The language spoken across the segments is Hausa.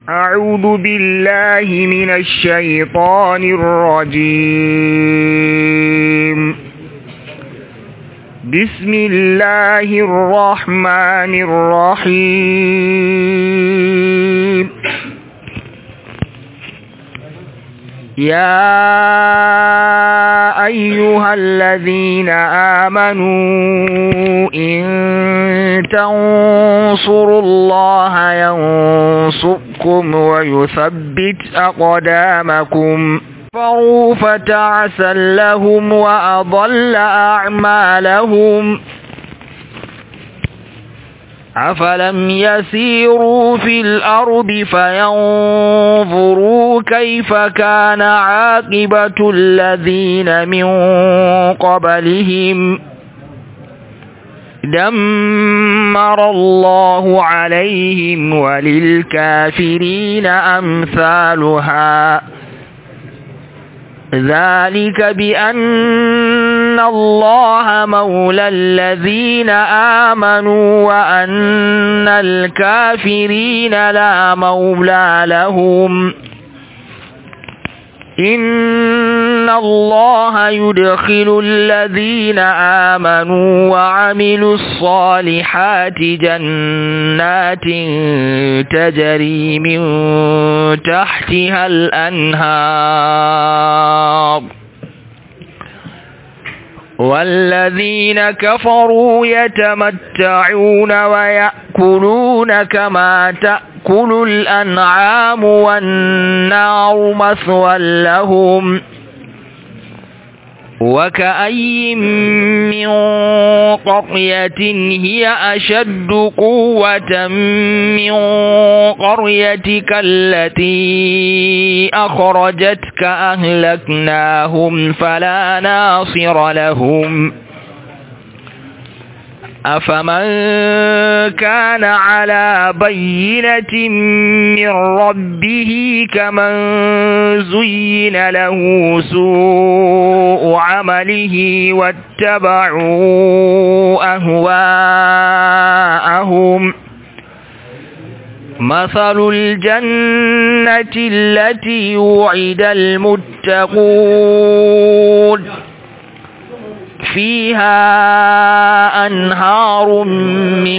أعوذ بالله من الشيطان الرجيم بسم الله الرحمن الرحيم يا أيها الذين آمنوا إن تنصروا الله ينصركم ويثبت أقدامكم فروا فتعسا لهم وأضل أعمالهم أفلم يسيروا في الأرض فينظروا كيف كان عاقبة الذين من قبلهم دمر الله عليهم وللكافرين أمثالها ذلك بأن الله مولى الذين آمنوا وأن الكافرين لا مولى لهم إن الله يدخل الذين آمنوا وعملوا الصالحات جنات تجري من تحتها الأنهار والذين كفروا يتمتعون ويأكلون كما تأكل الأنعام والنار مثوى لهم وكأي من قرية هي أشد قوة من قريتك التي أخرجتك أهلكناهم فلا ناصر لهم أفمن كان على بينة من ربه كمن زين له سوء عمله واتبعوا أهواءهم مثل الجنة التي وعد المتقون فيها أنهار من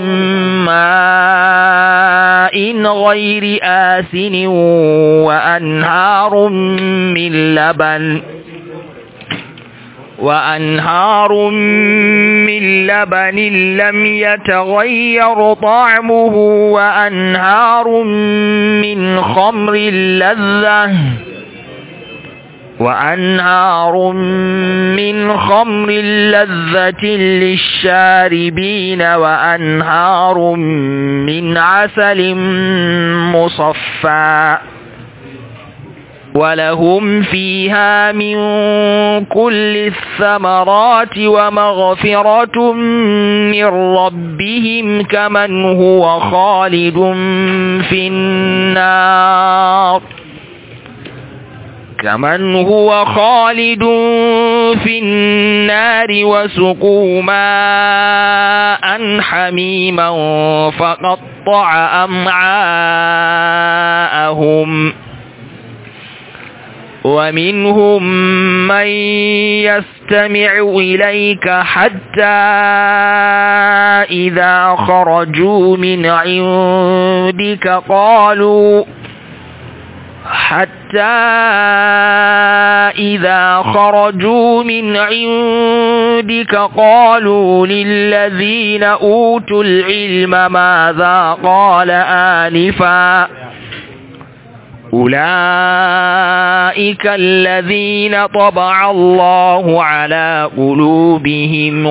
ماء غير آسن وأنهار من لبن وأنهار من لبن لم يتغير طعمه وأنهار من خمر لذة وأنهار من خمر لذة للشاربين وأنهار من عسل مصفى ولهم فيها من كل الثمرات ومغفرة من ربهم كمن هو خالد في النار كمن هو خالد في النار وسقوا ماء حميما فقطع أمعاءهم ومنهم من يستمع إليك حتى إذا خرجوا من عندك قالوا حتى إذا خرجوا من عندك قالوا للذين أوتوا العلم ماذا قال آنفا أولئك الذين طبع الله على قلوبهم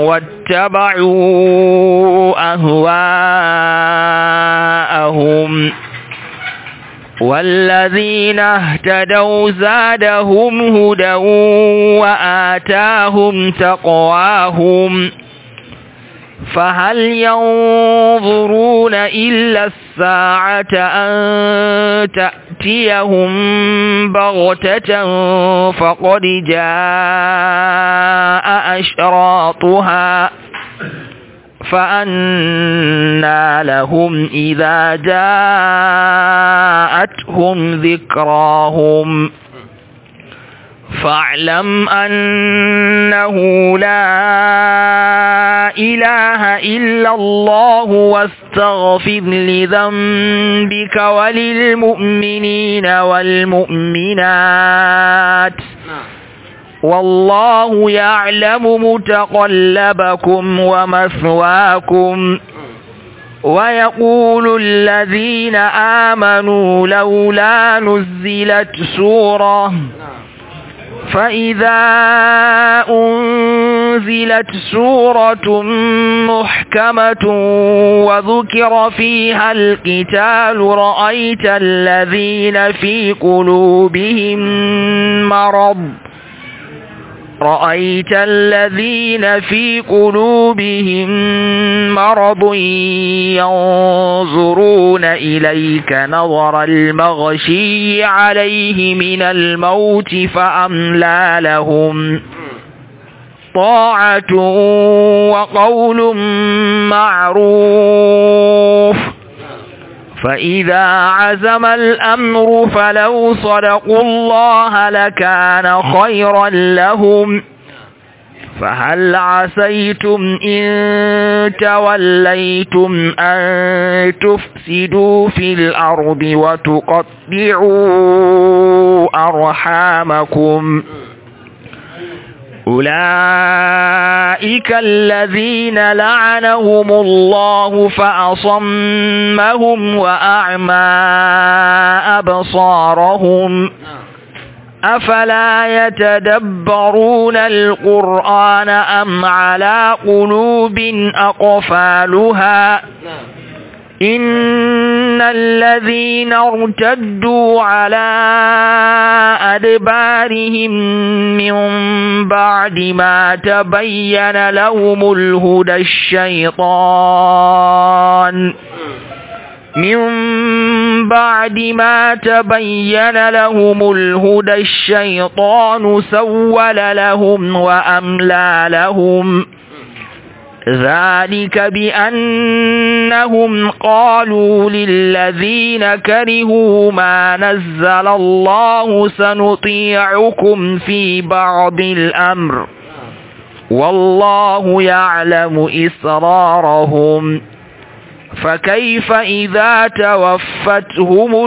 واتبعوا أهواءهم والذين اهتدوا زادهم هدى وآتاهم تقواهم فهل ينظرون إلا الساعة أن تأتيهم بغتة فقد جاء أشراطها فأنى لهم إذا جاءتهم ذكراهم فاعلم أنه لا إله إلا الله واستغفر لذنبك وللمؤمنين والمؤمنات والله يعلم متقلبكم ومثواكم ويقول الذين آمنوا لولا نزلت سورة فإذا أنزلت سورة محكمة وذكر فيها القتال رأيت الذين في قلوبهم مرض رأيت الذين في قلوبهم مرض ينظرون إليك نظر المغشي عليه من الموت فأملى لهم طاعة وقول معروف فإذا عزم الأمر فلو صدقوا الله لكان خيرا لهم فهل عسيتم إن توليتم أن تفسدوا في الأرض وتقطعوا أرحامكم أولئك الذين لعنهم الله فأصمهم وأعمى أبصارهم أفلا يتدبرون القرآن أم على قلوب أقفالها إن الذين ارتدوا على أدبارهم من بعد ما تبين لهم الهدى الشيطان من بعد ما تبين لهم الهدى الشيطان سول لهم وأملى لهم ذلك بأنهم قالوا للذين كرهوا ما نزل الله سنطيعكم في بعض الأمر والله يعلم إسرارهم فكيف إذا توفتهم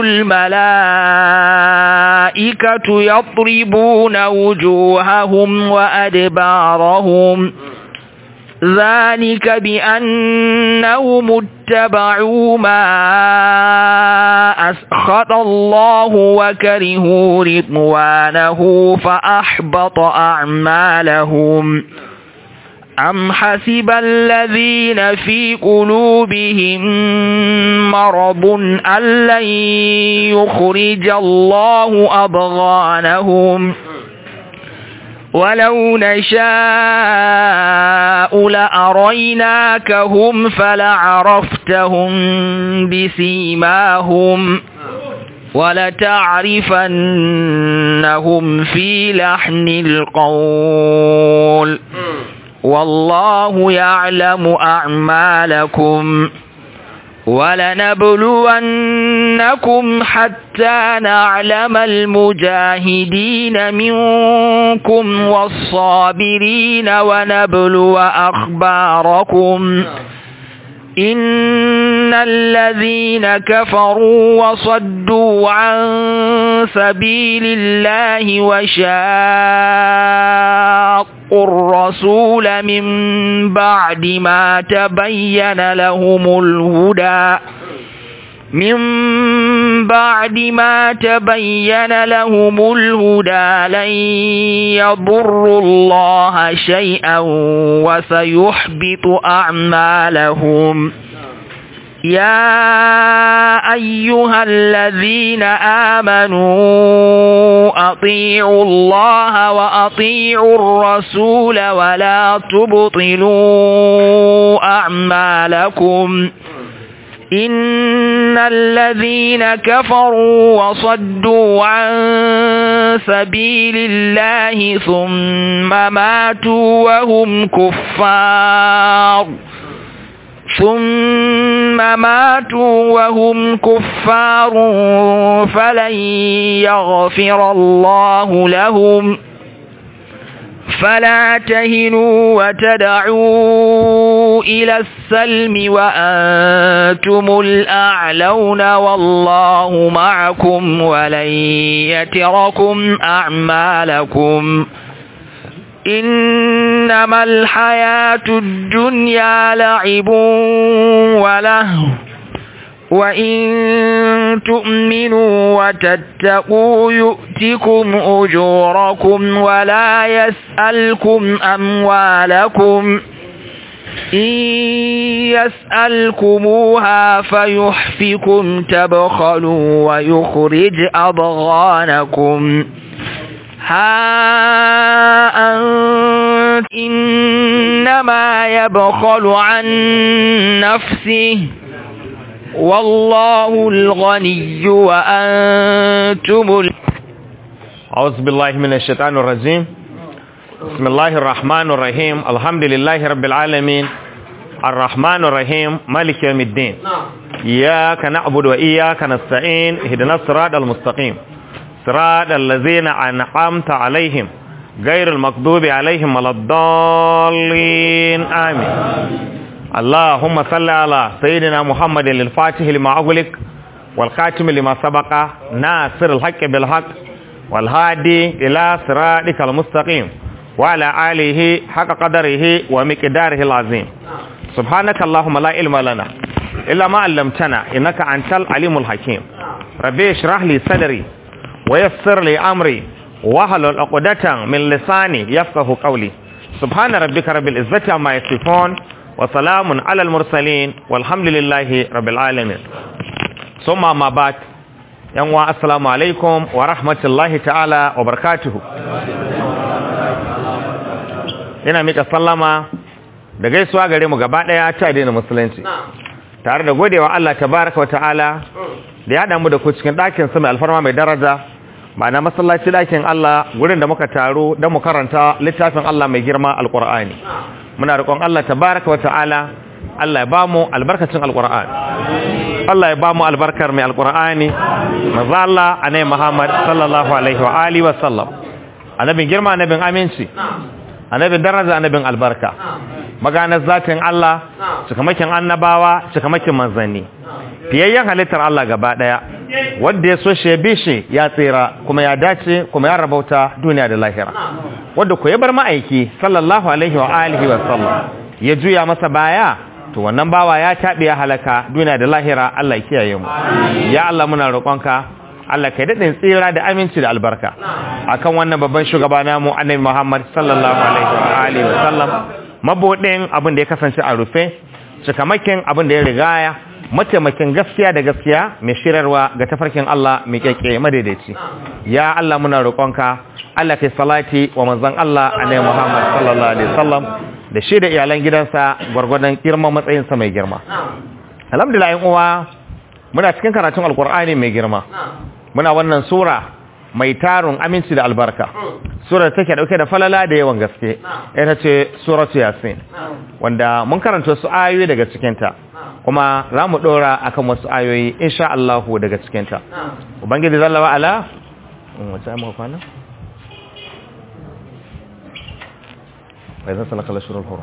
الملائكة يضربون وجوههم وأدبارهم ذلك بأنهم اتبعوا ما أسخط الله وكرهوا رضوانه فأحبط أعمالهم أم حسب الذين في قلوبهم مرض أن لن يخرج الله أبغانهم ولو نشاء لأريناكهم فلعرفتهم بسيماهم ولتعرفنهم في لحن القول والله يعلم أعمالكم ولنبلونكم حتى نعلم المجاهدين منكم والصابرين ونبلو أخباركم إن الذين كفروا وصدوا عن سبيل الله وشاقوا الرسول من بعد ما تبين لهم الهدى من بعد ما تبين لهم الهدى لن يضروا الله شيئا وسيحبط أعمالهم يا أيها الذين آمنوا أطيعوا الله وأطيعوا الرسول ولا تبطلوا أعمالكم إن الذين كفروا وصدوا عن سبيل الله ثم ماتوا وهم كفار ثم ماتوا وهم كفار فلن يغفر الله لهم فلا تهنوا وتدعوا إلى السلم وأنتم الأعلون والله معكم ولن يتركم أعمالكم إنما الحياة الدنيا لعب ولهو وإن تؤمنوا وتتقوا يؤتكم أجوركم ولا يسألكم أموالكم إن يسألكموها فيحفكم تبخلوا ويخرج أضغانكم ها أنت إنما يبخل عن نفسه والله الغني وأنتم ال... أعوذ بالله من الشيطان الرجيم بسم الله الرحمن الرحيم الحمد لله رب العالمين الرحمن الرحيم مالك يوم الدين إياك نعبد وإياك نستعين اهدنا الصراط المستقيم صراط الذين أنعمت عليهم غير المغضوب عليهم ولا الضالين آمين اللهم صل على سيدنا محمد الفاتح لما أغلق والخاتم لما سبق ناصر الحق بالحق والهادي إلى صراطك المستقيم وعلى آله حق قدره ومقداره العظيم سبحانك اللهم لا علم لنا إلا ما علمتنا إنك أنت العليم الحكيم ربي اشرح لي صدري ويسر لي أمري واحلل عقدة من لساني يفقه قولي سبحان ربك رب العزة عما يصفون وسلام على المرسلين والحمد لله رب العالمين ثم ما بعد yanwa assalamu alaikum wa rahmatullahi ta'ala wa barakatuhu ina mika sallama da gaisuwa gare mu gaba daya ta addinin musulunci tare da godewa Allah tabaraka wa ta'ala da ya damu da ku cikin ɗakin sa mai alfarma mai daraja ma'ana masallaci ɗakin Allah gurin da muka taru don mu karanta littafin Allah mai girma alqur'ani muna roƙon Allah tabaraka wa ta'ala Allah ya bamu albarkacin alqur'ani Allah ya bamu albarkar mai alqur'ani manzo Allah anai Muhammad sallallahu alaihi wa alihi wa sallam annabin girma annabin aminci annabin daraja annabin albarka maganar zatin Allah cikamakin annabawa cikamakin manzanni fiyayyen halittar Allah gaba daya wanda ya so shi ya bi shi ya tsira kuma ya dace kuma ya rabauta duniya da lahira wanda ku ya bar ma'aiki sallallahu alaihi wa alihi wa sallam ya juya masa baya to wannan bawa ya taɓe ya halaka duniya da lahira Allah ya kiyaye mu ya Allah muna roƙonka Allah kai daɗin tsira da aminci da albarka akan wannan babban shugaba namu annabi Muhammad sallallahu alaihi wa alihi wa sallam mabodin abin da ya kasance a rufe cikamakin abin da ya rigaya mataimakin gaskiya da gaskiya mai shirarwa ga tafarkin Allah mai kyakke madaidaici ya Allah muna roƙonka Allah kai salati wa manzon Allah annabi Muhammad sallallahu alaihi wasallam da shi da iyalan gidansa gwargwadon girman matsayinsa mai girma alhamdulillah yan uwa muna cikin karatun alkur'ani mai girma muna wannan sura mai tarun aminci da albarka sura take dauke da falala da yawan gaske ita ce suratu yasin wanda mun karanta su ayoyi daga cikinta kuma za mu dora akan wasu ayoyi insha Allah daga cikinta ubangiji zalla wa ala wace ai kwana فإذا سلك الأشهر الحرم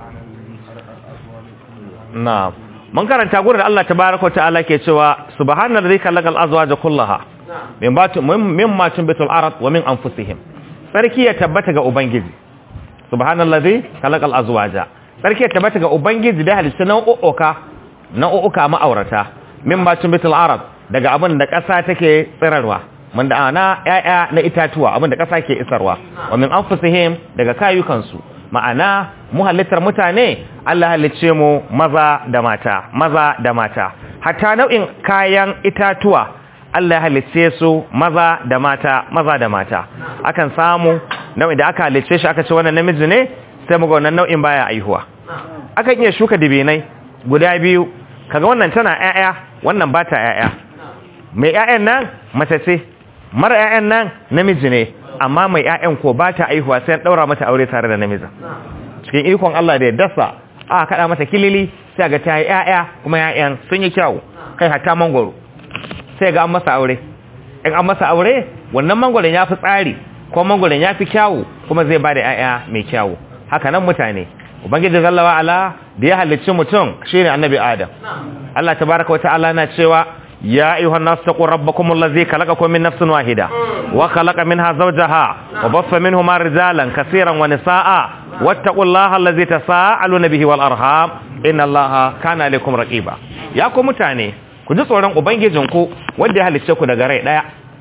نعم من karanta gurin Allah tabaaraka ta'ala ke cewa subhanallazi khalaqal azwaja kullaha min batu mimma tunbitul ard wa min anfusihim sarki ya tabbata ga ubangiji subhanallazi khalaqal azwaja sarki ya tabbata ga ubangiji da halitta nau'uka nau'uka ma'aurata mimma tunbitul ard daga abin da ƙasa take tsirarwa mun da ana ƴaƴa na itatuwa abin da ƙasa ke isarwa wa min anfusihim daga kayukansu ma'ana mu halittar mutane Allah halicce mu maza da mata maza da mata hatta nau'in kayan itatuwa Allah halicce su maza da mata maza da mata akan samu nau'in da aka halicce shi aka ce wannan namiji ne sai mu ga wannan nau'in baya aihuwa akan iya shuka dibinai guda biyu kaga wannan tana ƴaƴa wannan ba ta ƴaƴa mai ƴaƴan nan mace ce mara ƴaƴan nan namiji ne amma mai ƴaƴan ko ba ta aihuwa sai ɗaura mata aure tare da namijin cikin ikon Allah da ya dasa a kada mata kilili sai ga ta yi ƴaƴa kuma ƴaƴan sun yi kyau kai hatta mangoro sai ga an masa aure in an masa aure wannan mangoron ya fi tsari ko mangoron ya fi kyawu kuma zai ba da ƴaƴa mai kyawu haka nan mutane ubangiji zallawa ala da ya halicci mutum shine annabi adam Allah tabaraka wa ta'ala na cewa يا أيها الناس اتقوا ربكم الذي خلقكم من نفس واحدة وخلق منها زوجها وبث منهما رجالا كثيرا ونساء واتقوا الله الذي تساءلون به والأرحام إن الله كان عليكم رقيبا يا كم متاني ku ji tsoron ubangijinku wanda ya halicce ku daga rai daya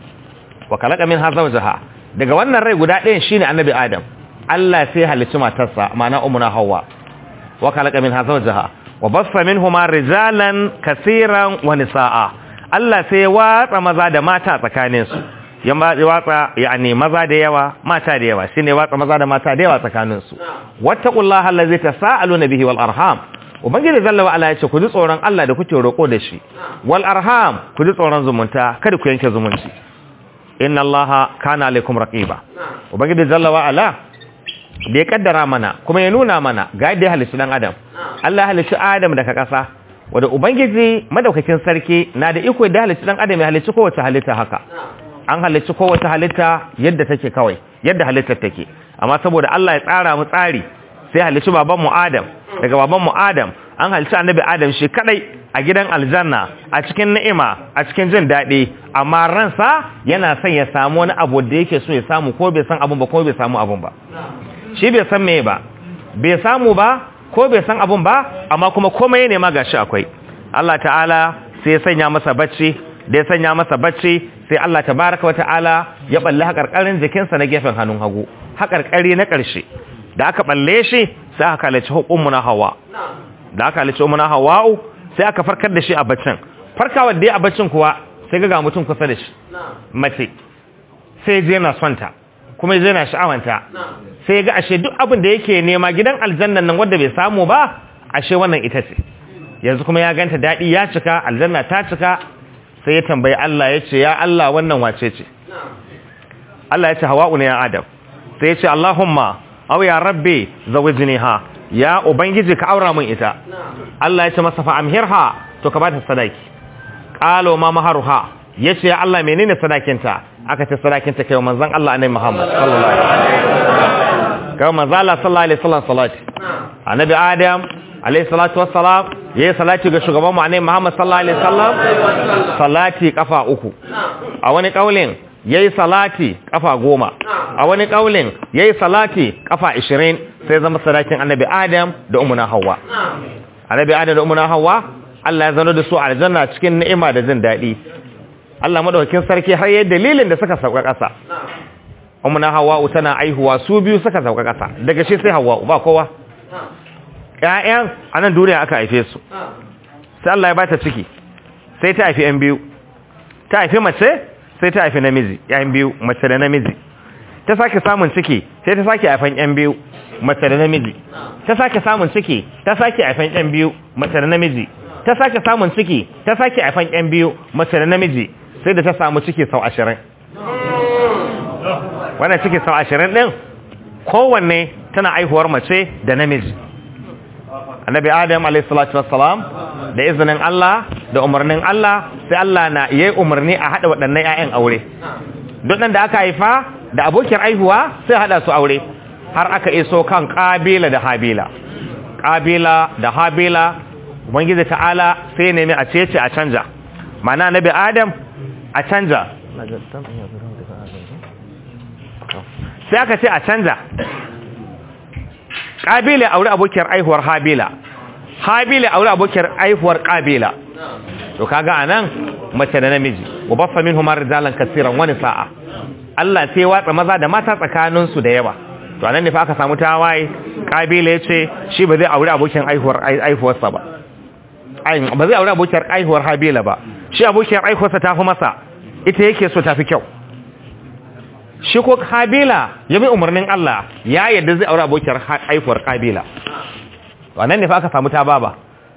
wa khalaqa minha zawjaha daga wannan rai guda ɗayan shine annabi adam Allah sai halicci matarsa ma'ana ummuna hawwa wa khalaqa minha zawjaha wa bassa minhuma rijalan kaseeran wa nisaa Allah sai ya watsa maza da mata tsakaninsu ya watsa yani maza da yawa mata da yawa shine watsa maza da mata da yawa tsakaninsu wattaqullaha allazi tasaaluna bihi wal arham ubangiji zalla wa ala yace ku ji tsoron Allah da kuke roko da shi wal arham ku ji tsoron zumunta kada ku yanke zumunci inna allaha kana alaikum raqiba ubangiji zalla wa ala da ya kaddara mana kuma ya nuna mana ga yadda ya halitta dan adam Allah ya halitta adam daga kasa wadda ubangiji madaukakin sarki na da iko da halitta dan adam ya halicci kowace halitta haka an halicci kowace halitta yadda take kawai yadda halittar take amma saboda Allah ya tsara mu tsari sai halicci baban mu Adam daga baban mu Adam an halicci annabi Adam shi kadai a gidan aljanna a cikin ni'ima a cikin jin daɗi amma ransa yana son ya samu wani abu da yake so ya samu ko bai san abun ba ko bai samu abun ba shi bai san me ba bai samu ba ko bai san abun ba amma kuma komai ne ma gashi akwai Allah ta'ala sai ya sanya masa bacci da ya sanya masa bacci sai Allah tabaraka wa ta'ala ya balle hakarkarin jikinsa na gefen hannun hagu hakarkari na ƙarshe da aka balle shi sai aka halice hukumuna hawa da aka halice umuna hawa'u sai aka farkar da shi a baccin farkawar da ya a baccin kuwa sai ga mutum kusa da shi mace sai je na sonta kuma je na sha'awanta sai ga ashe duk abin da yake nema gidan aljannan nan wanda bai samu ba ashe wannan ita ce yanzu kuma ya ganta daɗi ya cika aljanna ta cika sai ya tambayi Allah ya ce ya Allah wannan wace ce Allah ya ce hawa'u ne ya adam sai ya ce Allahumma aw ya rabbi zawijniha ya ubangiji ka aura min ita Allah ya ce masa fa amhirha to ka bata sadaki qalo ma maharuha yace ya Allah menene sadakinta aka ce sadakinta kai manzon Allah annabi Muhammad sallallahu alaihi wasallam kai manzon Allah sallallahu alaihi wasallam salati annabi Adam alaihi salatu wassalam yayi salati ga shugaban mu annabi Muhammad sallallahu alaihi wasallam salati kafa uku a wani kaulin yayi salati kafa goma a wani kaulin yayi salati kafa 20 sai zama sadakin annabi Adam da ummuna Hawwa annabi Adam da ummuna Hawwa Allah ya zano da su aljanna cikin ni'ima da jin daɗi Allah madaukakin sarki har yayin dalilin da suka sauka ƙasa ummuna Hawwa tana aihuwa su biyu suka sauka ƙasa daga shi sai Hawwa ba kowa ƴaƴan a nan duniya aka haife su sai Allah ya bata ciki sai ta haifi ƴan biyu ta haifi mace sai ta haifi namiji ƴan biyu mace da namiji ta sake samun ciki sai ta sake haifan ƴan biyu mace da namiji ta sake samun ciki ta sake haifan ƴan biyu mace da namiji ta sake samun ciki ta sake haifan ƴan biyu mace da namiji sai da ta samu ciki sau ashirin wannan ciki sau ashirin ɗin kowanne tana aihuwar mace da namiji annabi adam alaihissalatu wassalam da izinin Allah da umarnin Allah sai Allah na yayi umarni a hada waɗannan ƴaƴan aure duk da aka haifa da abokin aihuwa sai hada su aure har aka iso kan kabila da habila kabila da habila ubangiji ta'ala sai nemi a cece a canja mana annabi adam a canja sai aka ce a canja ƙabila aure abokiyar aihuwar habila habila aure abokiyar aihuwar ƙabila to kaga anan mace da namiji wa baffa minhum rijalan kaseeran wani sa'a Allah sai watsa maza da mata tsakanin su da yawa to anan ne fa aka samu tawaye ƙabila yace shi ba zai aure abokin aihuwar aihuwar sa ba ai ba zai aure abokiyar aihuwar habila ba shi abokiyar aihuwar sa tafi masa ita yake so tafi kyau shi ko kabila ya bi umarnin Allah ya yadda zai aure abokiyar haifuwar kabila wannan ne fa aka samu ta baba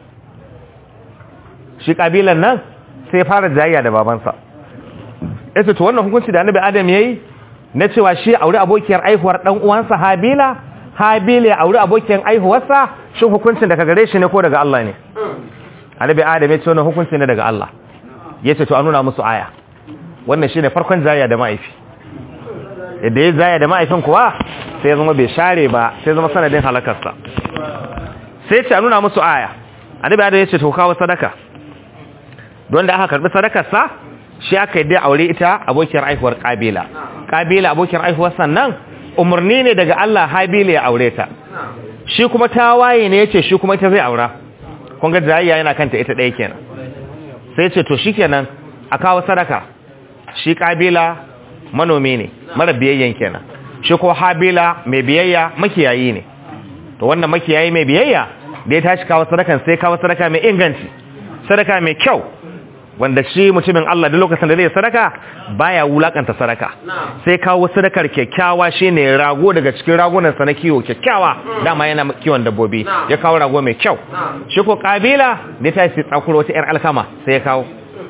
shi kabilan nan sai fara jayayya da babansa yace to wannan hukunci da annabi adam yayi na cewa shi aure abokiyar haifuwar dan uwansa habila habila ya auri abokin aihuwarsa shin hukuncin daga gare shi ne ko daga Allah ne annabi adam ya ce wannan hukunci ne daga Allah ya ce to a nuna musu aya wannan shine farkon zaya da ma'aifi yadda ya zaya da ma'aifin kuwa sai ya zama bai share ba sai zama sanadin halakarsa sai ce a nuna musu aya annabi adam ya ce to kawo sadaka don da aka karbi sadakarsa shi aka yi aure ita abokiyar aihuwar kabila kabila abokiyar aihuwar sannan umarni ne daga Allah habila ya aure ta shi kuma tawaye ne yace shi kuma ita zai aura kun ga jayayya yana kanta ita ɗaya kenan sai ce to shikenan a kawo sadaka shi kabila manomi ne mara biyayyen kenan shi ko habila mai biyayya makiyayi ne to wannan makiyayi mai biyayya da ya tashi kawo sadakan sai kawo sadaka mai inganci sadaka mai kyau wanda shi mutumin Allah da lokacin da zai sadaka baya wulakanta sadaka sai kawo sadakar kyakkyawa shine rago daga cikin ragunan sa na kiwo kyakkyawa dama yana kiwon dabbobi ya kawo rago mai kyau shi ko kabila ne ta shi tsakuro wata yar alkama sai ya kawo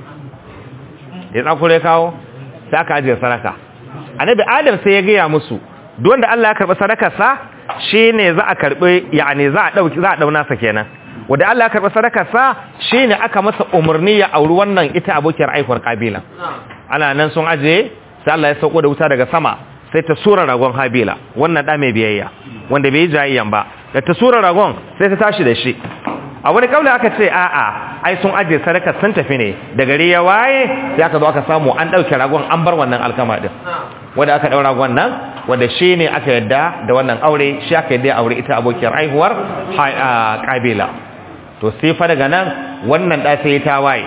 ya tsakuro ya kawo sai aka ajiye sadaka annabi adam sai ya gaya musu duk wanda Allah ya karbi sadakar sa shine za a karbi yani za a dauki za a dauna sa kenan wanda Allah ya karɓi sadakarsa shine aka masa umarni ya auri wannan ita abokiyar aihuwar kabila ana nan sun aje sai Allah ya sauko da wuta daga sama sai ta sura ragon habila wannan da mai biyayya wanda bai yi jayayyan ba da ta sura ragon sai ta tashi da shi a wani kaula aka ce a'a ai sun aje sadakar sun tafi ne da gari ya waye sai aka zo aka samu an dauke ragon an bar wannan alkama din wanda aka daura ragon nan wanda shi ne aka yadda da wannan aure shi aka yadda aure ita abokiyar aihuwar kabila to sai fa daga nan wannan da sai ta waye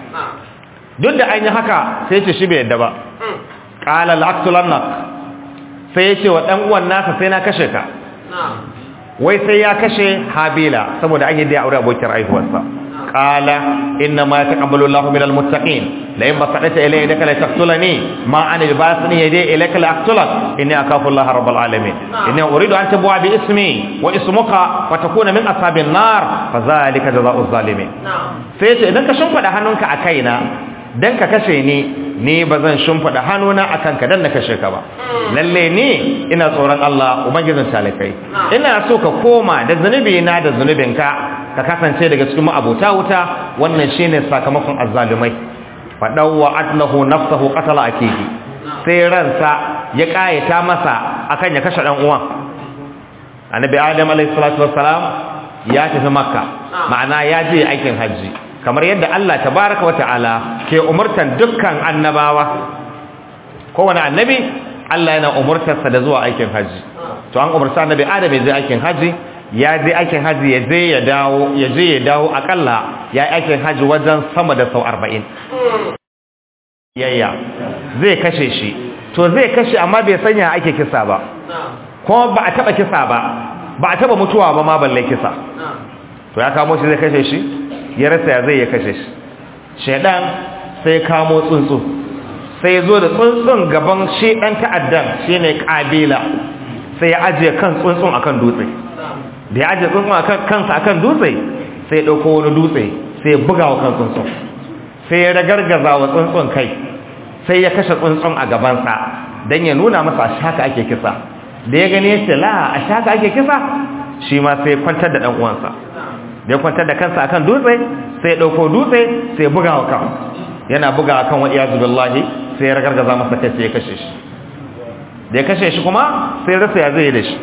duk da an yi haka sai ce shi bai yadda ba qala la'tulannak sai ya ce wa dan uwan nasa sai na kashe ka wai sai ya kashe habila saboda an yi da aure abokin aihuwarsa qala inna ma yataqabbalu Allahu minal muttaqin la in basadata ilayya yadaka la taqtulani ma ana basni yadi ilayka la aqtulak inni akhafu Allah rabbul alamin inni uridu an tabwa bi ismi wa ismuka wa takuna min ashabin nar fa zalika jazaa'u zalimin sai ce idan ka shimfida hannunka a kaina dan ka kashe ni ni ba zan shimfida hannuna akan ka dan na kashe ka ba lalle ni ina tsoron Allah ubangijin talakai ina so ka koma da zunubi na da zunubinka ka kasance daga cikin ma'abuta wuta wannan shine sakamakon azzalumai fadawwa atlahu nafsahu qatala akihi sai ransa ya kayata masa akan ya kashe dan uwan annabi adam alayhi salatu wassalam ya tafi makka ma'ana ya je aikin haji kamar yadda Allah tabaraka wata'ala ke umurtan dukkan annabawa kowane annabi Allah yana umurtarsa da zuwa aikin haji to an umurta annabi adam ya je aikin haji ya je aikin haji ya je ya dawo ya je ya dawo akalla ya yi aikin haji wajen sama da sau arba'in yayya zai kashe shi to zai kashe amma bai sanya ake kisa ba kuma ba a taba kisa ba ba a taba mutuwa ba ma balle kisa to ya kamo shi zai kashe shi ya rasa ya zai ya kashe shi shaidan sai kamo tsuntsu sai zo da tsuntsun gaban shi dan ta'addan shine kabila sai ya ajiye kan tsuntsun akan dutse da ya ajiye tsuntsun akan kansa akan dutse sai ya dauko wani dutse sai ya buga wa kan tsuntsun sai ya ragargaza wa tsuntsun kai sai ya kashe tsuntsun a gabansa don ya nuna masa a shaka ake kisa da ya gani ya ce la a shaka ake kisa shi ma sai kwantar da ɗan uwansa da ya kwantar da kansa akan dutse sai ya ɗauko dutse sai ya buga wa kan yana buga akan wa iyazu billahi sai ya ragargaza masa kai sai ya kashe shi da ya kashe shi kuma sai rasa ya zai yi da shi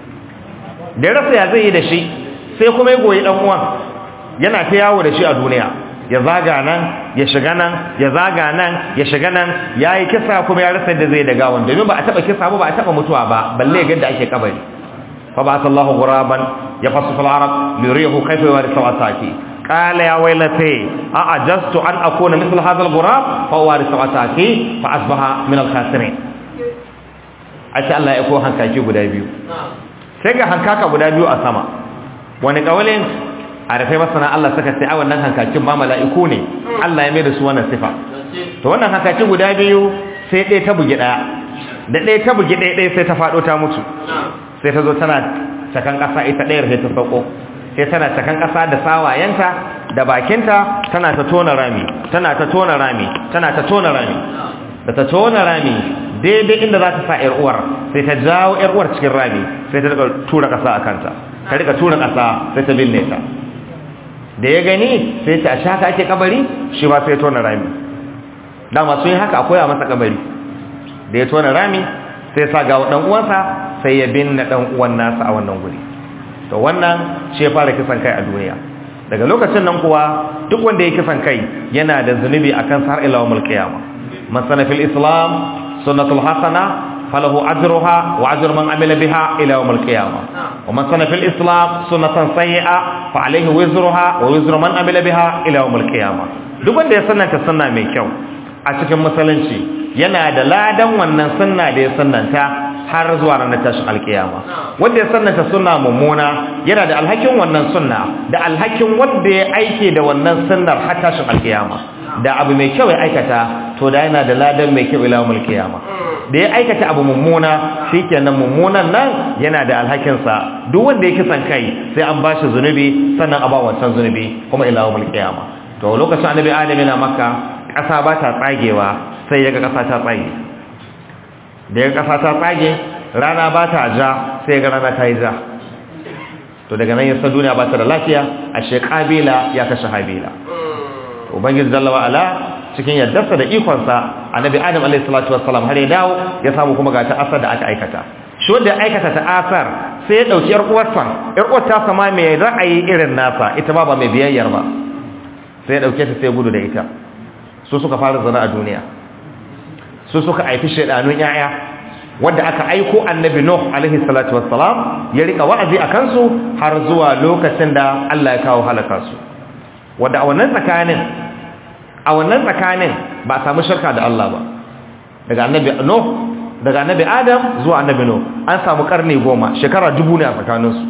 da rasa ya zai yi da shi sai kuma ya goyi ɗan uwan yana ta yawo da shi a duniya ya zaga nan ya shiga nan ya zaga nan ya shiga nan ya yi kisa kuma ya rasa da zai da gawan domin ba a taba kisa ba ba a taba mutuwa ba balle ga da ake kabari fa ba sallahu ghuraban ya fasu fil arab lirihu kayfa yawrisu ataki qala ya waylati a ajastu an akuna mithl hadha al ghurab fa warisu ataki fa asbaha min al khasirin ace Allah ya ko hankaki guda biyu sai ga hankaka guda biyu a sama wani kawalin a rafai masana Allah suka ce a wannan hankakin ma mala'iku ne Allah ya mai da su wannan sifa to wannan hankakin guda biyu sai ɗaya ta bugi ɗaya da ɗaya ta bugi ɗaya ɗaya sai ta faɗo ta mutu sai ta zo tana cakan ƙasa ita ɗayar sai ta sauko sai tana cakan ƙasa da sawayenta da bakinta tana ta tona rami tana ta tona rami tana ta tona rami da ta tona rami daidai inda za ta sa yar uwar sai ta jawo yar uwar cikin rami sai ta rika tura kasa a kanta ta rika tura kasa sai ta binne ta da ya gani sai ta ashe haka ake kabari shi ba sai tona rami dama sun yi haka akwai a masa kabari da ya tona rami sai sa ga dan uwansa sai ya binne dan uwan nasa a wannan guri to wannan shi ya fara kisan kai a duniya daga lokacin nan kuwa duk wanda ya kisan kai yana da zunubi akan sa har ila yawmul qiyamah man sana fil islam sunnatul hasana falahu ajruha wa ajru man amila biha ila yawmil qiyamah wa man sana fil islam sunnatan sayyi'a fa alayhi wizruha wa wizru man amila biha ila yawmil qiyamah duk wanda ya sannanta sunna mai kyau a cikin musulunci yana da ladan wannan sunna da ya sannanta har zuwa ranar tashin alkiyama wanda ya sannanta sunna mummuna yana da alhakin wannan sunna da alhakin wanda ya aike da wannan sunnar har tashin alkiyama da abu mai kyau ya aikata to da yana da ladan mai kyau ila yawmil qiyama da ya aikata abu mummuna shikenan mummunan nan yana da alhakin sa duk wanda ya kisan kai sai an bashi zunubi sannan a ba wancan zunubi kuma ila yawmil qiyama to lokacin annabi adam yana makka kasa ba ta tsagewa sai yaga kasa ta tsage da yaga kasa ta tsage rana ba ta ja sai yaga rana ta yi ja to daga nan yasa duniya ba ta da lafiya ashe kabila ya kashe habila ubangiji jalla wa ala cikin yaddarsa da ikonsa annabi adam alayhi salatu wassalam har ya dawo ya samu kuma ga ta'asar da aka aikata shi wanda ya aikata ta'asar sai ya dauki yar uwarsa yar uwar ta sama mai ra'ayi irin nasa ita ba ba mai biyayyar ba sai ya dauke ta sai gudu da ita su suka fara zana a duniya su suka aifi shedanun yaya wanda aka aiko annabi nuh alaihi salatu wassalam ya rika wa'azi akan su har zuwa lokacin da Allah ya kawo halaka su wanda a wannan tsakanin a wannan tsakanin ba a samu shirka da Allah ba daga annabi Nuh daga annabi Adam zuwa annabi Nuh an samu karni goma shekara dubu ne a tsakaninsu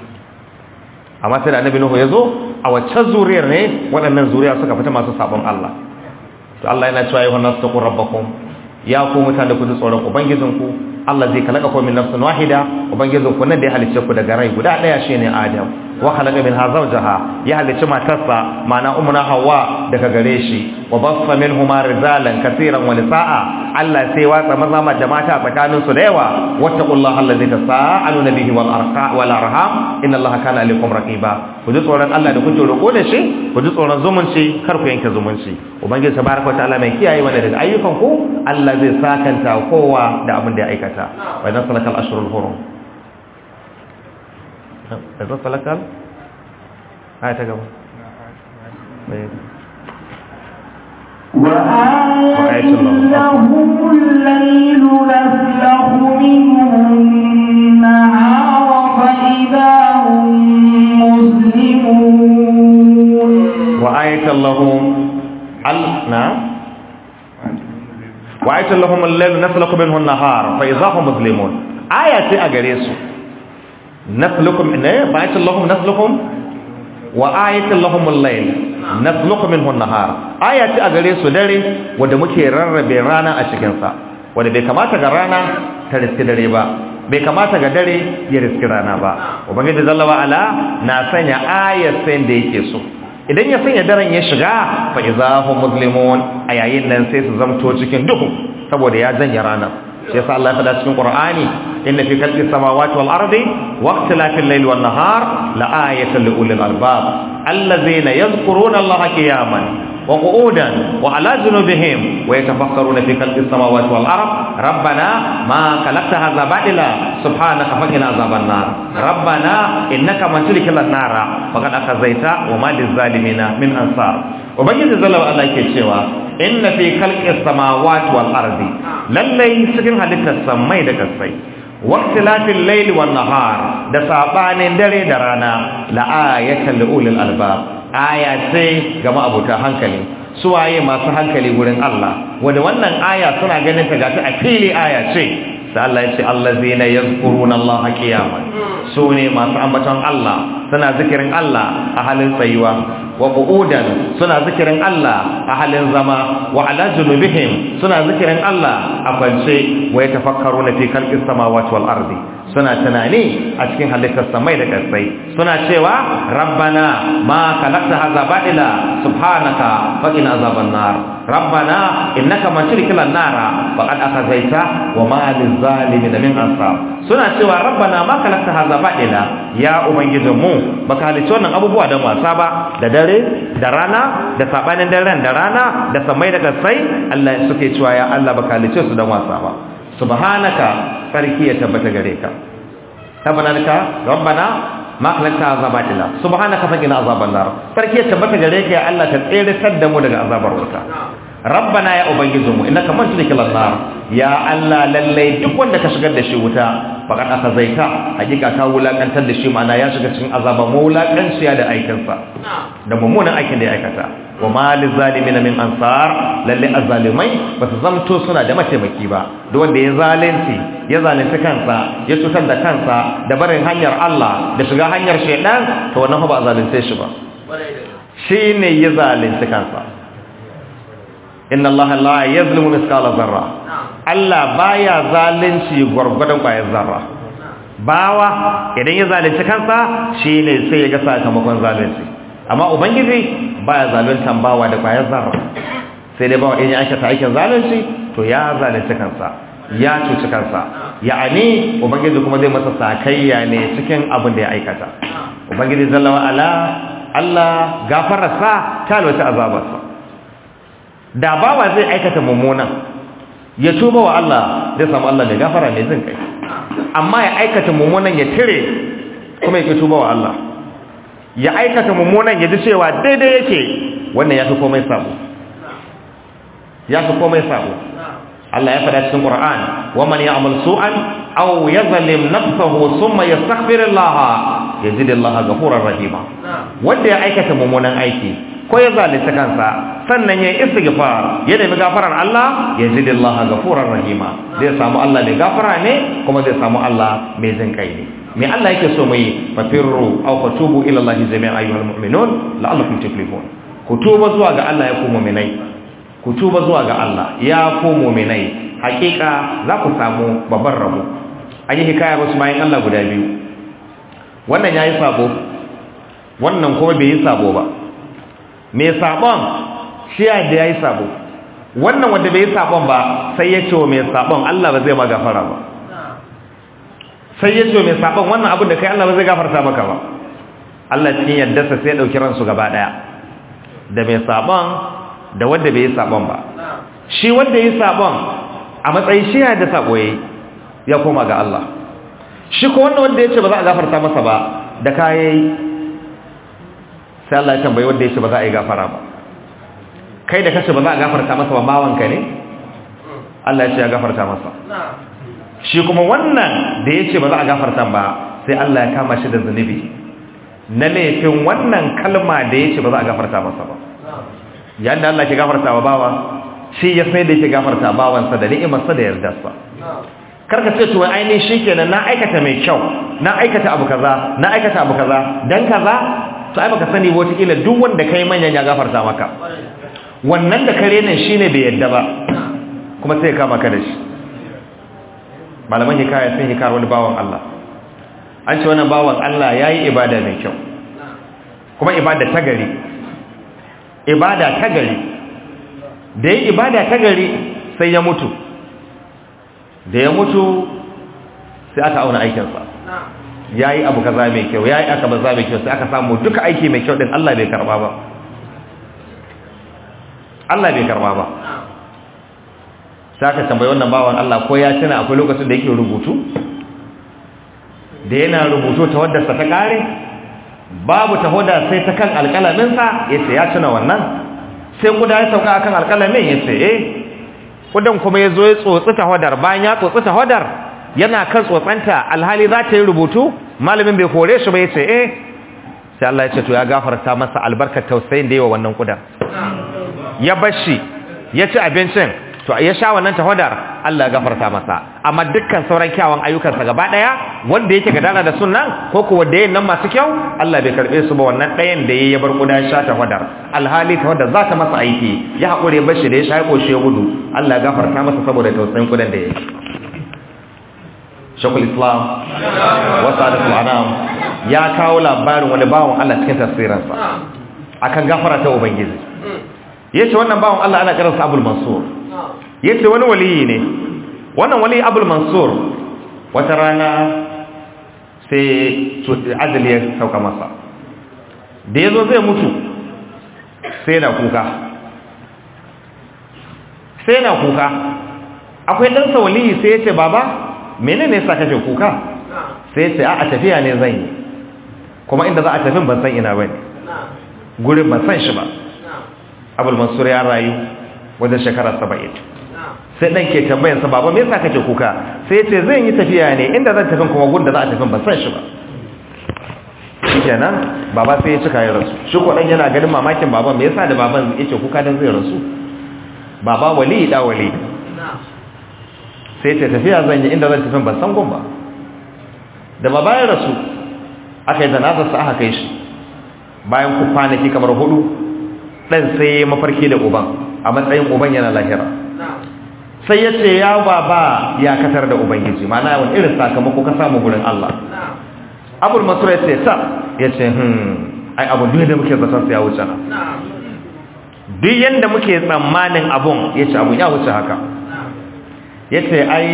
amma sai da annabi Nuh ya zo a waccan zuriyar ne waɗannan zuriya suka fita masu sabon Allah to Allah yana cewa ayyuhan nasu taqur rabbakum ya ku mutane ku ji tsoron ubangijinku Allah zai kalaka ku min nafsin wahida ubangijinku nan da ya halicce ku daga rai guda daya shine Adam wa khalaqa minha zawjaha ya halicci matarsa mana umna hawa daga gare shi wa bassa minhuma rijalan kaseeran wa nisaa Allah sai watsa maza ma da mata tsakanin su da yawa wattaqullaha allazi tasaaluna bihi wal arqa wal arham inna allaha kana alaykum raqiba ku ji tsoron Allah da kuke roko da shi ku ji tsoron zumunci kar ku yanke zumunci ubangiji tabaraka ta'ala mai kiyaye wanda daga ayyukan ku Allah zai sakanta kowa da abin da ya aikata wa idan salakal ashurul hurum idan salakal aya ta gaba وآية لهم الليل نسلخ منه النهار فإذا هم مسلمون وآية لهم ال... نعم وآية لهم الليل نسلك منه النهار فإذا هم مسلمون آية أجريسو نسلكم إيه وآية لهم نسلكم وآية لهم الليل نسلك منه النهار آية أجريسو داري وده مكي ررب رانا أشكنسا wanda bai kamata ga rana ta riski dare ba bai kamata ga dare ya riski rana ba ubangiji jalla wa ala na sanya ayat sai da yake so idan ya sanya daren ya shiga fa izahum muslimun a yayin nan sai su zamto cikin duhu saboda ya janye rana shi yasa Allah ya faɗa cikin Qur'ani inna fi khalqis samawati wal ardi wa ikhtilafil layli wan nahar la ayatan li ulil albab allazina yadhkuruna Allaha qiyaman وقعودا وعلى جنوبهم ويتفكرون في خلق السماوات والارض ربنا ما خلقت هذا باطلا سبحانك فقنا عذاب النار ربنا انك من تدخل النار فقد اخزيت وما للظالمين من انصار ubangiji zalla Allah yake cewa inna fi khalqis samawati wal ardi lallai cikin halittar samai da kasai waqtilafil layli wan nahar da sabanin dare da rana la ayatan li ulil albab aya ce ga ma'abuta hankali suwaye masu hankali gurin Allah wanda wannan aya suna ganin ta gata a fili aya ce sai Allah ya ce allazina yazkuruna Allah qiyaman su ne masu ambaton Allah suna zikirin Allah a halin tsayuwa wa qu'udan suna zikirin Allah a halin zama wa ala junubihim suna zikirin Allah a kwance wa yatafakkaruna fi khalqis samawati wal ardi suna tunani a cikin halittar samai da ƙasai suna cewa rabbana ma khalaqta hadha batila subhanaka faqina azaban nar rabbana innaka man tudkhila an-nara faqad akhzaita wa ma lizalimin min ansar suna cewa rabbana ma khalaqta hadha batila ya ubangijinmu baka halicci wannan abubuwa da wasa ba da dare da rana da sabanin daren da rana da samai da ƙasai Allah suke cewa ya Allah baka halicce su da wasa ba subhanaka sarki ya tabbata gare ka tabbanaka rabbana ma khalaqta azaba illa subhanaka faqina azaban nar sarki ya tabbata gare ka ya Allah ka tsere da mu daga azabar wuta rabbana ya ubangijinmu innaka man tudkhil nar ya Allah lalle duk wanda ka shigar da shi wuta faqad akazaita hakika ka wulakantar da shi ma'ana ya shiga cikin azaba mawulakanciya da aikinsa da mummunan aikin da ya aikata wa ma lizalimin min ansar lalle azzalimai ba su zamto suna da mataimaki ba duk wanda ya zalunci ya zalunci kansa ya cutar da kansa da barin hanyar Allah da shiga hanyar shaidan to wannan ba zalunce shi ba shine ya zalunci kansa inna Allah la yazlimu mithqala zarra Allah baya zalunci gwargwadon kwayar zarra bawa idan ya zalunci kansa shine sai ya ga sakamakon zalunci amma ubangiji baya zaluntan bawa da kwayar zarra sai dai bawa idan ya aikata aikin zalunci to ya zalunci kansa ya cuci kansa ya'ani ubangiji kuma zai masa sakayya ne cikin abin da ya aikata ubangiji jalla wa ala Allah gafararsa ta lwata azabarsa da bawa zai aikata mummunan ya tuba wa Allah zai samu Allah mai gafara mai jin kai amma ya aikata mummunan ya tire kuma ya tuba wa Allah ya aikata mummunan ya ji cewa daidai yake wannan ya fi komai sabo ya fi komai sabo Allah ya faɗa cikin Qur'an wa man ya'mal su'an aw yazlim nafsahu thumma yastaghfir Allah yajid Allah ghafurar rahima wanda ya aikata mummunan aiki ko ya zalunta kansa sannan ya istighfar ya nemi gafarar Allah ya ji Allah gafurar rahima zai samu Allah mai gafara ne kuma zai samu Allah mai jin kai ne me Allah yake so mai fafirru aw fatubu ila Allah jami'an ayyuhal mu'minun la'allakum tuflihun ku tuba zuwa ga Allah ya ku mu'minai ku tuba zuwa ga Allah ya ku mu'minai hakika za ku samu babban rabo an yi hikaya wasu bayan Allah guda biyu wannan yayi sabo wannan kuma bai yi sabo ba mai sabon shi ya da ya yi sabo wannan wanda bai yi sabon ba sai ya ce wa mai sabon Allah ba zai ma gafara ba sai ya ce wa mai sabon wannan abin da kai Allah ba zai gafarta maka ba Allah cikin yadda sa sai ya dauki ransu gaba daya da mai sabon da wanda bai yi sabon ba shi wanda ya yi sabon a matsayin shi ya da sabo yayi ya koma ga Allah shi ko wannan wanda ya ce ba za a gafarta masa ba da kayayi sai Allah ya tambayi wanda ya ce ba za a yi gafara ba kai da kace ba za a gafarta masa ba bawanka ne Allah ya ce ya gafarta masa shi kuma wannan da ya ce ba za a gafarta ba sai Allah ya kama shi da zunubi na laifin wannan kalma da ya ce ba za a gafarta masa ba yayin da Allah ke gafarta wa bawa shi ya sai da yake gafarta bawansa da ni'imarsa da yardarsa karka ce to ainihin shikenan na aikata mai kyau na aikata abu kaza na aikata abu kaza dan kaza to ai baka sani wata kila duk wanda kai manyan ya gafarta maka wannan da kare nan shine bai yadda ba kuma sai kama ka da shi malaman hikaya sun hikar wani bawan Allah an ce wannan bawan Allah yayi ibada mai kyau kuma ibada ta gari ibada ta gari da yi ibada ta gari sai ya mutu da ya mutu sai aka auna aikinsa ya yi abu kaza mai kyau ya yi aka baza mai kyau sai aka samu duka aiki mai kyau din Allah bai karba ba Allah bai karba ba sai aka tambayi wannan bawan Allah ko ya tuna akwai lokacin da yake rubutu da yana rubutu ta wadda sa ta kare babu ta hoda sai ta kan alƙalaminsa ya ce ya tuna wannan sai kuda ya sauka akan alƙalamin ya ce eh kudan kuma ya zo ya tsotsi ta hodar bayan ya tsotsi ta hodar yana kan tsotsanta alhali za ta yi rubutu malamin bai kore shi ba ya ce eh sai Allah ya ce to ya gafarta masa albarkar tausayin da yawa wannan kudan ya bashi ya ci abincin to ya sha wannan tahodar Allah ya gafarta masa amma dukkan sauran kyawun ayyukansa gaba daya wanda yake gadana da sunnan ko kuwa da yin nan masu kyau Allah bai karbe su ba wannan ɗayan da yayi ya bar kuda sha tahodar alhali tahodar za ta masa aiki ya hakure bashi da ya sha ya koshe gudu Allah ya gafarta masa saboda tausayin kudan da yake shakul islam wasu adatul anam ya kawo labarin wani bawan Allah cikin tafsirinsa akan gafara ta ubangiji yace wannan bawan Allah ana kiransa abul mansur yace wani waliyi ne wannan waliyi abul mansur wata rana sai ajali ya sauka masa da yazo zai mutu sai na kuka sai na kuka akwai ɗansa waliyi sai ya ce baba menene sa kake kuka sai ya ce a tafiya ne zan yi kuma inda za a tafi ban san ina bane gurin ban san shi ba abul mansur ya rayu wajen shekara saba'in sai ɗan ke tambayansa baba me yasa kake kuka sai ya ce zan yi tafiya ne inda zan tafi kuma gurin da za a tafi ban san shi ba shikenan baba sai ya cika ya rasu shi ko dan yana ganin mamakin baban me yasa da baban yake kuka dan zai rasu baba wali da wali sai ta tafiya zan yi inda zan tafi ban san gun ba da baba ya rasu aka yi janazar sa aka kai shi bayan ku kwanaki kamar hudu dan sai ya mafarki da uban a matsayin uban yana lahira sai ya ce ya baba ya katar da ubangiji mana wani irin sakamako ka samu gurin Allah abul masura ya ce ta ya ce hmm ai abu duk da muke zaton sa ya wuce na duk yanda muke tsammanin abun ya ce abu ya wuce haka ya ce ai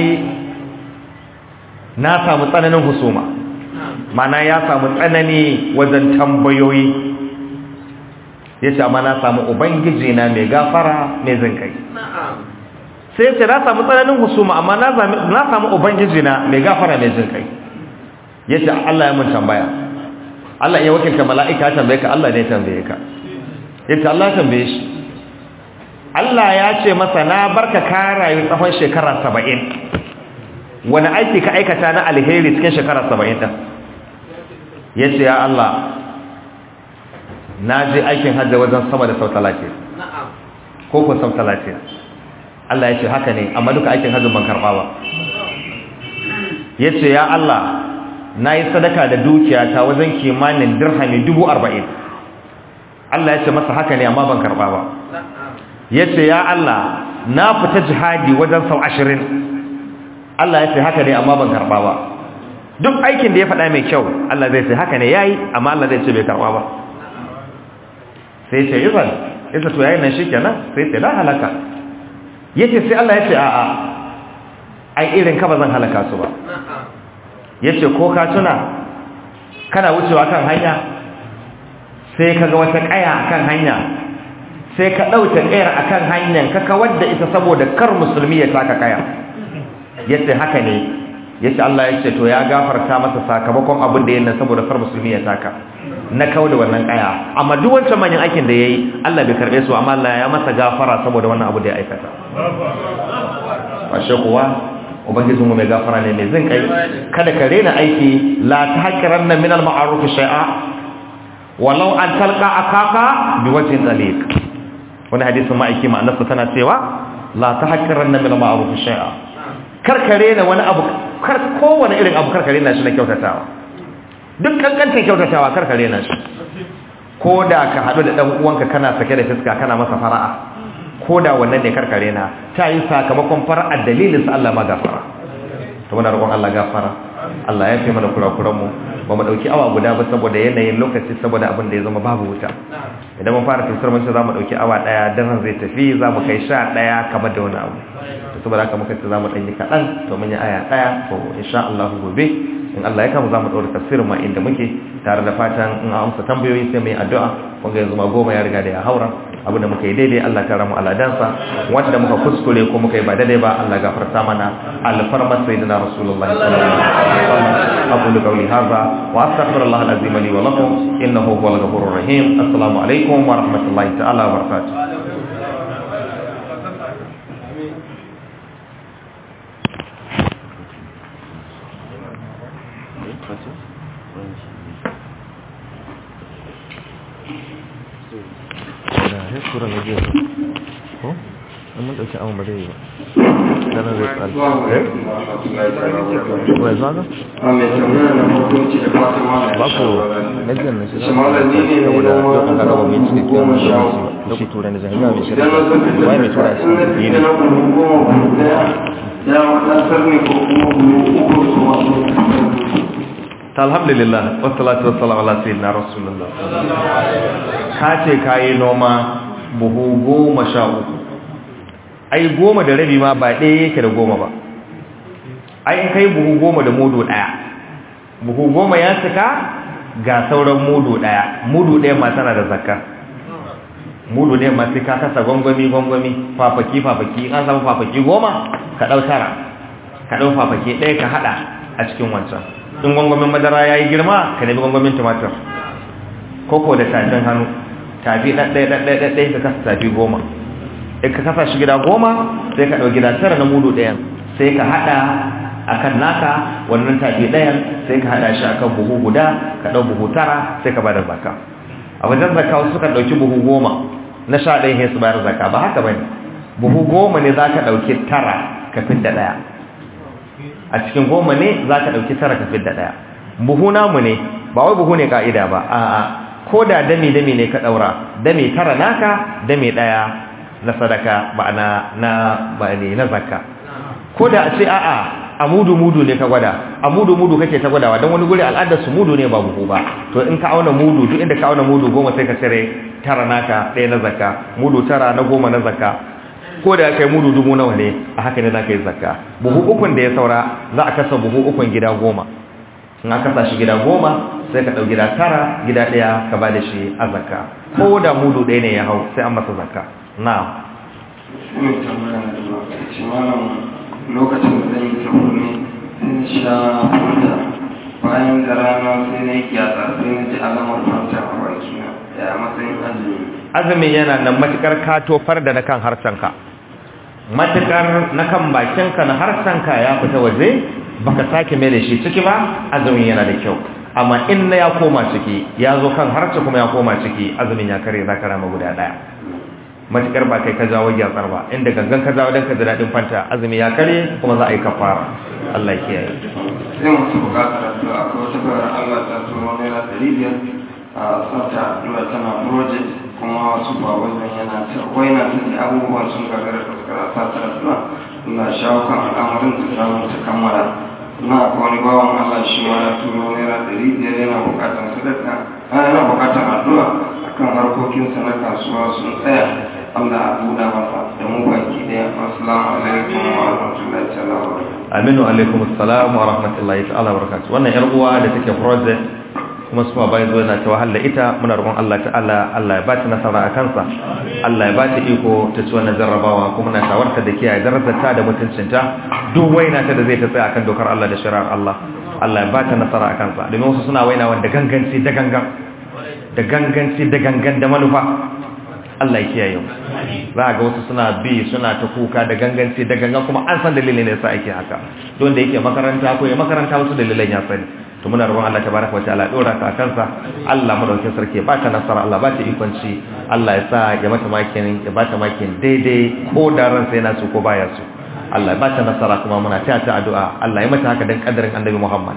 na samu tsananin husuma mana ya samu tsanani wajen tambayoyi ya ce amma na samu ubangiji na mai gafara mai zinkai sai ya ce na samu tsananin husuma amma na samu ubangiji na mai gafara mai zinkai ya ce Allah ya mun tambaya Allah ya wakilta mala'ika tambaye ka Allah ne tambaye ka ya ce Allah tambaye shi Allah ya ce masa na barka ka rayu tsawon shekara saba'in wani aiki ka aikata na alheri cikin shekara saba'in ɗin ya ce ya Allah na je aikin hajji wajen sama da sau talatin ko ko sau talatin Allah ya ce haka ne amma duka aikin hajji ban karɓa ba ya ce ya Allah na yi sadaka da dukiyata wajen kimanin dirhami dubu arba'in Allah ya ce masa haka ne amma ban karɓa ba ya ce ya Allah na fita jihadi wajen sau ashirin Allah ya ce haka ne amma ban karɓa ba duk aikin da ya faɗa mai kyau Allah zai ce haka ne ya yi amma Allah zai ce bai karɓa ba sai ce izan isa to yayin nan shi kenan sai ce na halaka ya ce sai Allah ya ce a'a ai irin ka ba zan halaka su ba ya ce ko ka tuna kana wucewa kan hanya sai ka ga wata ƙaya kan hanya sai ka ɗauke ƙayar a kan hanyar ka kawar da ita saboda kar musulmi ya taka ƙaya ya ce haka ne ya ce Allah ya ce to ya gafarta masa sakamakon abin da ya nan saboda kar musulmi ya taka na kawo da wannan ƙaya amma duk wancan manyan aikin da ya yi Allah bai karɓe su amma Allah ya masa gafara saboda wannan abu da ya aikata fashe kuwa ubangijin mu mai gafara ne mai zin kai kada ka rena aiki la tahqiranna min al-ma'ruf shay'a walau an talqa akaka biwajhin taliq wani hadisin ma'aiki ma'anarsa tana cewa la tahqiranna min al-ma'ruf shay'a karkare na wani abu kar kowane irin abu karkare na shi na kyautatawa duk kankantar kyautatawa karkare na shi ko da ka haɗu da ɗan uwanka kana sake da fiska kana masa fara'a ko da wannan ne karkare na ta yi sakamakon fara'ar dalilin sa Allah ma gafara to muna roƙon Allah gafara Allah ya fi mana kurakuran mu ba mu dauki awa guda ba saboda yanayin lokaci saboda abin da ya zama babu wuta idan mun fara tafsir mun ce za mu dauki awa daya dan zai tafi za mu kai sha daya kamar da wani abu to saboda haka muka ce za mu danyi kaɗan to mun yi aya daya to insha Allah gobe in Allah ya kama za mu ɗaura tafsirin ma inda muke tare da fatan in an amsa tambayoyi sai mu yi addu'a wanda yanzu ma goma ya riga da ya haura abu da muka yi daidai Allah ta ramu aladansa wanda muka kuskure ko muka yi ba daidai ba Allah gafarta mana alfarmar sayyidina rasulullah sallallahu alaihi wasallam aqulu qawli hadha wa astaghfirullah alazim li wa lakum innahu huwal ghafurur rahim assalamu alaikum wa rahmatullahi ta'ala wa barakatuh sura na jiya ko an mun dauki awon ba zai yi ba dana zai tsari eh ko ya zaga ba ku najiyar na shi Shamalar ni ne mai saboda noma yau an gaba mai cikin goma sha kyan uku. da ku tura na jami'a mai Idan na shirya zo wai mai tura shi da yi na ne goma daya ya wadatar ne ko kuma buhu uku su wasu ta alhamdulillah wassalatu wassalamu ala sayyidina rasulullah ka ce kayi noma buhu goma sha uku ai goma da rabi ma ba ɗaya yake da goma ba ai in kai buhu goma da mudu ɗaya buhu goma ya cika ga sauran mudu ɗaya mudu ɗaya ma tana da zakka mudu ɗaya ma sai ka kasa gwangwami gwangwami fafaki fafaki an samu fafaki goma ka ɗau tara ka ɗau fafaki ɗaya ka haɗa a cikin wancan in gwangwamin madara ya yi girma ka nemi gwangwamin tumatir koko da tafin hannu tafi ɗaɗɗaya ɗaɗɗaya ɗaɗɗaya ka kasa tafi goma in ka kasa shi gida goma sai ka ɗau gida tara na mudu ɗayan sai ka haɗa akan naka wannan tafi ɗayan sai ka haɗa shi akan buhu guda ka ɗau buhu tara sai ka bada zakka a wajen zakka wasu suka ɗauki buhu goma na sha ɗaya sai su bayar zakka ba haka bane buhu goma ne za ka ɗauki tara ka fidda ɗaya a cikin goma ne za ka ɗauki tara ka fidda ɗaya buhu namu ne ba wai buhu ne ka'ida ba a'a ko da dami dami ne ka ɗaura dami tara naka dami ɗaya na sadaka ba na na ba ne na zakka ko da a ce a'a a mudu mudu ne ka gwada a mudu mudu kake ta gwadawa don wani guri al'adar su mudu ne ba buhu ba to in ka auna mudu duk inda ka auna mudu goma sai ka cire tara naka ɗaya na zakka mudu tara na goma na zakka ko da kai mudu dubu nawa ne a haka ne za ka yi zakka buhu ukun da ya saura za a kasa buhu ukun gida goma in aka kasa shi gida goma sai ka ɗau gida tara gida ɗaya ka ba da shi a zakka ko da mudu ɗaya ne ya hau sai an masa zakka na ne tambaya da ba ce malam lokacin da zan yi tafi ne sun sha fanta bayan da rana sai na yi gyatsa sai na ji alamar fanta a bakina ya matsayin azumi azumin yana nan matukar ka tofar da na kan harshenka matukar na kan bakinka na harshenka ya fita waje baka sake mai da shi ciki ba azumin yana da kyau amma in na ya koma ciki ya zo kan harshe kuma ya koma ciki azumin ya kare za ka rama guda daya matukar ba kai ka jawo gyatsar ba inda gangan ka jawo don ka ji daɗin fanta azumi ya kare kuma za a yi kafara Allah ya kiyaye sai masu bukatar addu'a akwai wata bayar Allah ta turo naira ɗari biyar a sata addu'a tana project kuma wasu ba wajen yana ta waina ta ji abubuwan sun gagara da suka rasa ta addu'a ina shawo kan al'amarin ta samu ta kammala na akwai wani bawan Allah shi ma ya turo naira ɗari biyar yana bukatar sadaka a yana bukatar addu'a akan harkokinsa na kasuwa sun tsaya Allah a buɗa masa da mu baki ɗaya assalamu alaikum wa rahmatullahi ta'ala wa barakatuh aminu alaikum assalam wa rahmatullahi ta'ala wa barakatuh wannan yar uwa da take project kuma su ma bayan zo yana ta wahala ita muna roƙon Allah ta'ala Allah ya ba ta nasara a kansa Allah ya ba ta iko ta ci wannan jarrabawa kuma na shawarta da kiyaye darajarta da mutuncinta duk waina ta da zai ta tsaya akan dokar Allah da shari'ar Allah Allah ya ba ta nasara a kansa domin wasu suna waina wanda ganganci da gangan da ganganci da gangan da manufa Allah ya kiyaye mu za ga wasu suna bi suna ta kuka da ganganci da gangan kuma an san dalilin da yasa ake haka don da yake makaranta ko ya makaranta wasu dalilan ya sani to muna roƙon Allah tabaraka wataala dora ka kansa Allah madaukakin sarki ba ta nasara Allah ba ta ikonci Allah ya sa ya mata makin ya ba ta makin daidai ko da ran sai na su ko baya su Allah ya ba ta nasara kuma muna taya ta addu'a Allah ya mata haka dan kadarin Annabi Muhammad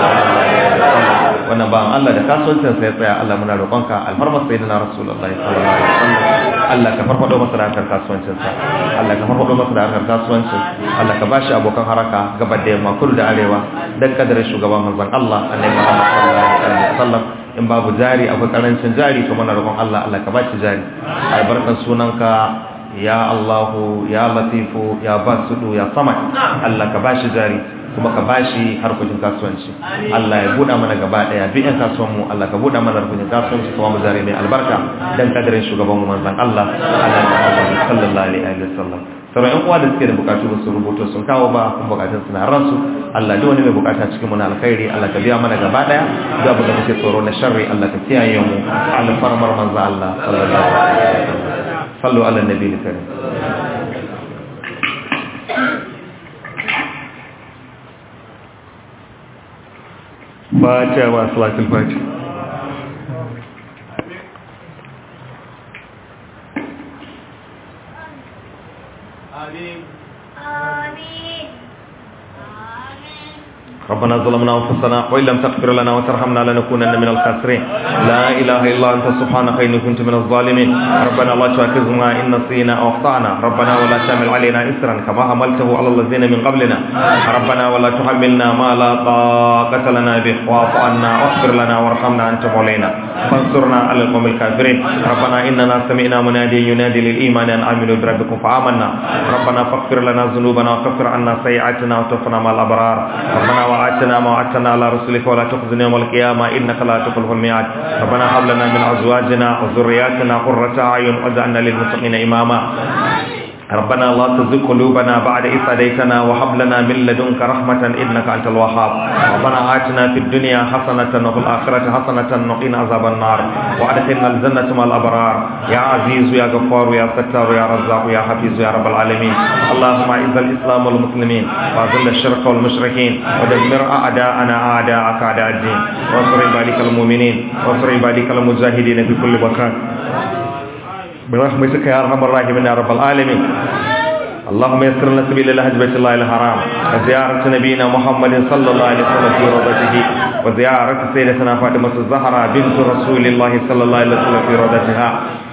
wannan ba Allah da kasuwancin sai tsaya Allah muna roƙonka alfarma sayyidina Rasulullahi sallallahu alaihi wasallam Allah ka farfado masa da harkar kasuwancin sa Allah ka farfado masa da harkar kasuwancin Allah ka bashi abokan haraka gaba da yamma kudu da arewa dan kadarin shugaban manzon Allah Annabi Muhammad sallallahu alaihi wasallam in babu jari akwai karancin jari to muna roƙon Allah Allah ka bashi jari albarkan sunanka ya Allahu ya Latifu ya Basudu ya Samad Allah ka bashi jari kuma ka bashi harkokin kasuwanci Allah ya buɗa mana gaba ɗaya duk ƴan kasuwan mu Allah ka buɗa mana harkokin kasuwanci kuma mu zare mai albarka dan kadarin shugaban mu manzon Allah Annabi sallallahu alaihi wasallam sauran ƴan uwa da suke da bukatu ba su rubuto sun kawo ba kuma bukatun suna ransu Allah duk wani mai bukata cikin mu na alkhairi Allah ka biya mana gaba ɗaya duk abin da muke tsoro na sharri Allah ka kiyaye mu alfarmar manzon Allah sallallahu alaihi wasallam صلوا على النبي الكريم فاتحة وصلاة الفاتحة آمين آمين آمين ربنا ظلمنا انفسنا وان لم تغفر لنا وترحمنا لنكونن من الخاسرين لا اله الا انت سبحانك اني كنت من الظالمين ربنا لا تؤاخذنا ان نسينا او اخطانا ربنا ولا تحمل علينا اسرا كما حملته على الذين من قبلنا ربنا ولا تحملنا ما لا طاقه لنا به واعف عنا واغفر لنا وارحمنا انت مولانا فانصرنا على القوم الكافرين ربنا اننا سمعنا مناديا ينادي للايمان ان امنوا بربكم فامنا ربنا فاغفر لنا ذنوبنا وكفر عنا سيئاتنا وتوفنا مع الابرار ربنا وآتنا ما وعدتنا على رسلك ولا تخزنا يوم القيامة إنك لا تخلف الميعاد ربنا هب لنا من أزواجنا وذرياتنا قرة أعين واجعلنا للمتقين إماما ربنا لا تزغ قلوبنا بعد إذ هديتنا وهب لنا من لدنك رحمة إنك أنت الوهاب ربنا آتنا في الدنيا حسنة وفي الآخرة حسنة وقنا عذاب النار وأدخلنا الجنة مع الأبرار يا عزيز يا غفار يا ستار يا رزاق يا حفيظ يا رب العالمين اللهم أعز الإسلام والمسلمين وأذل الشرك والمشركين ودمر أعداءنا أعداءك أعداء الدين وانصر عبادك المؤمنين وانصر عبادك المجاهدين في كل مكان برحمتك يا ارحم الراحمين يا رب العالمين اللهم يسر لنا سبيل الحج بيت الله الحرام وزيارة نبينا محمد صلى الله عليه وسلم في روضته وزيارة سيدتنا فاطمة الزهراء بنت رسول الله صلى الله عليه وسلم في روضتها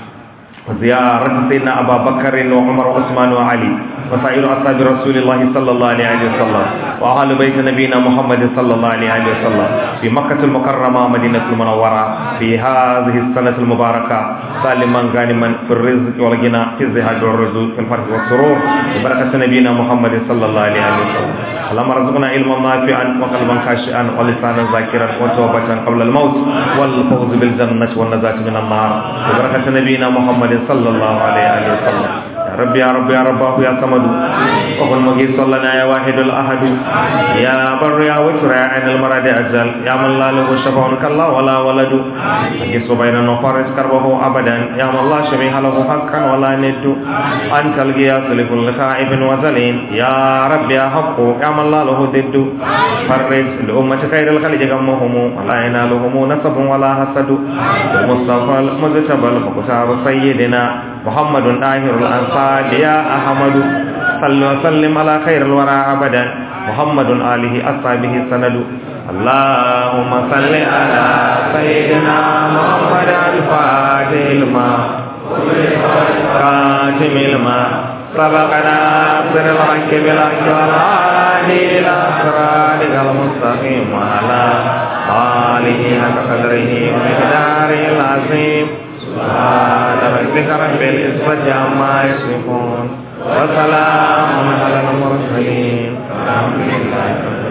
وزيارة سيدنا أبا بكر وعمر وعثمان وعلي وسائر أصحاب رسول الله صلى الله عليه وسلم وأهل بيت نبينا محمد صلى الله عليه وسلم في مكة المكرمة مدينة المنورة في هذه السنة المباركة سالما غانما في الرزق والغنى في الزهاد والرزق في الفرح والسرور ببركة نبينا محمد صلى الله عليه وسلم اللهم ارزقنا علما نافعا وقلبا خاشعا ولسانا ذاكرا وتوبة قبل الموت والفوز بالجنة والنجاة من النار ببركة نبينا محمد صلى الله عليه وسلم يا رب يا رب يا رب يا صمد وقل مجيب صلى لنا يا واحد الأحد يا بر يا وتر يا عين المراد أجل يا من لا له شفع كالله ولا ولد مجيس بيننا وفارس كربه أبدا يا من لا شبيه له حقا ولا ند أنت القياس لكل خائف وزلين يا رب يا حق يا من لا له ضد فرج لأمة خير الخلق غمهم ولا ينالهم نسب ولا حسد المصطفى المجتبى المختار سيدنا محمد آخر الأنصار يا أحمد صل وسلم على خير الورى أبدا محمد آله أصحابه سند اللهم صل على سيدنا محمد الفاتح الماء خاتم الماء سبقنا أبصر الحق بالحق والهادي إلى صراطك المستقيم وعلى آله حق قدره ومقداره العظيم سبحان ربك رب العزة عما يصفون وسلام على المرسلين الحمد لله رب العالمين